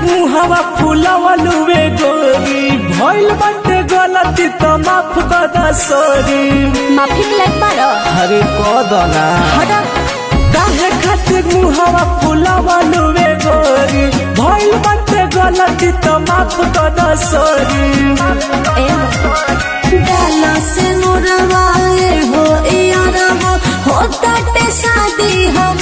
मुहवा फुलावलुवे गोरी भइल बाटे गलती त माफ कर दा सॉरी माफी लायक बारो अरे कदना हटा काहे खातिर मुहवा फुलावलुवे गोरी भइल बाटे गलती त माफ कर दा सॉरी ए डाला से मुरवाए हो यारवा हो ताटे शादी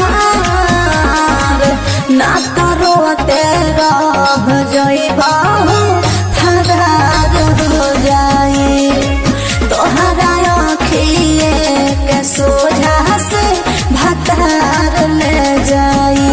हमार ना करो तेरा जइबा हो फरार हो जाए तोहरा आँखिए के सोझा से भतार ले जाए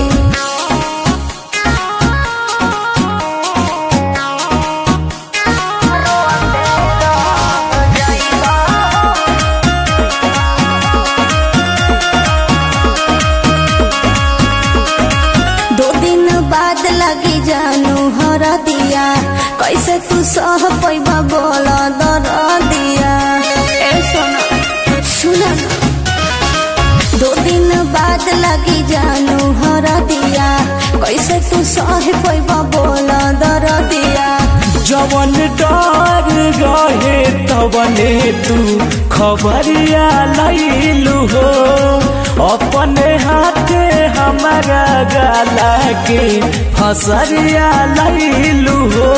दो दिन बाद लगी जानू हर दिया कैसे तू सह पैबा बोला दर दिया ए सोना सुना ना। दो दिन बाद लगी जानू हर दिया कैसे तू सह पैबा बोला दर दिया जवन डर रहे तवने तू खबरिया लैलू हो अपने हाथे हमारा गला के फसरिया लैलू हो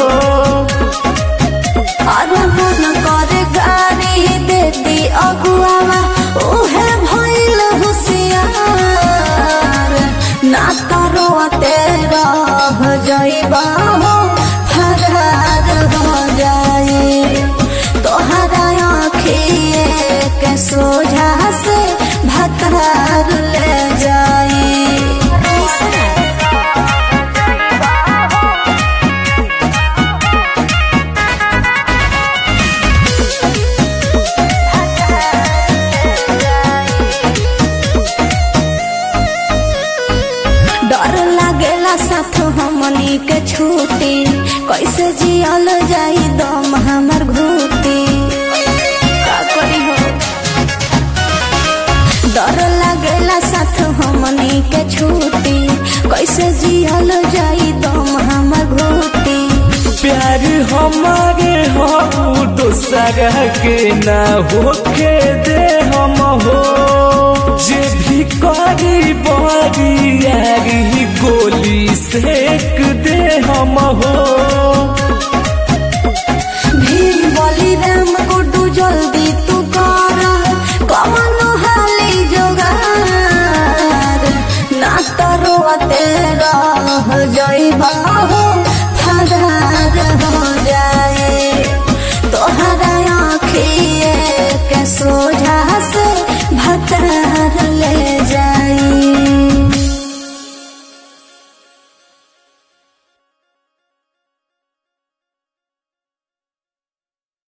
और मन करे गाड़ी देती अगुआवा उहे भइल होशियार ना करो तेरा जइबा हो फरार हो जाए तोहरा आँखिए के सोझा से भतार ले जाए डर लागेला साथ हमनी के छूटी कैसे जियल जाई दम हमर घूटी का करी हो डर लागेला साथ हमनी के छूटी कैसे जियल जाई दम हमर घूटी प्यार हमारे हो दूसरा के ना होके दे हम हो जे भी करी बड़ी यारी गोली सेक दे हम हो भीम बोली राम गुड्डू जल्दी तू कर कमन हाली जोगार ना तरो तेरा जइबा हो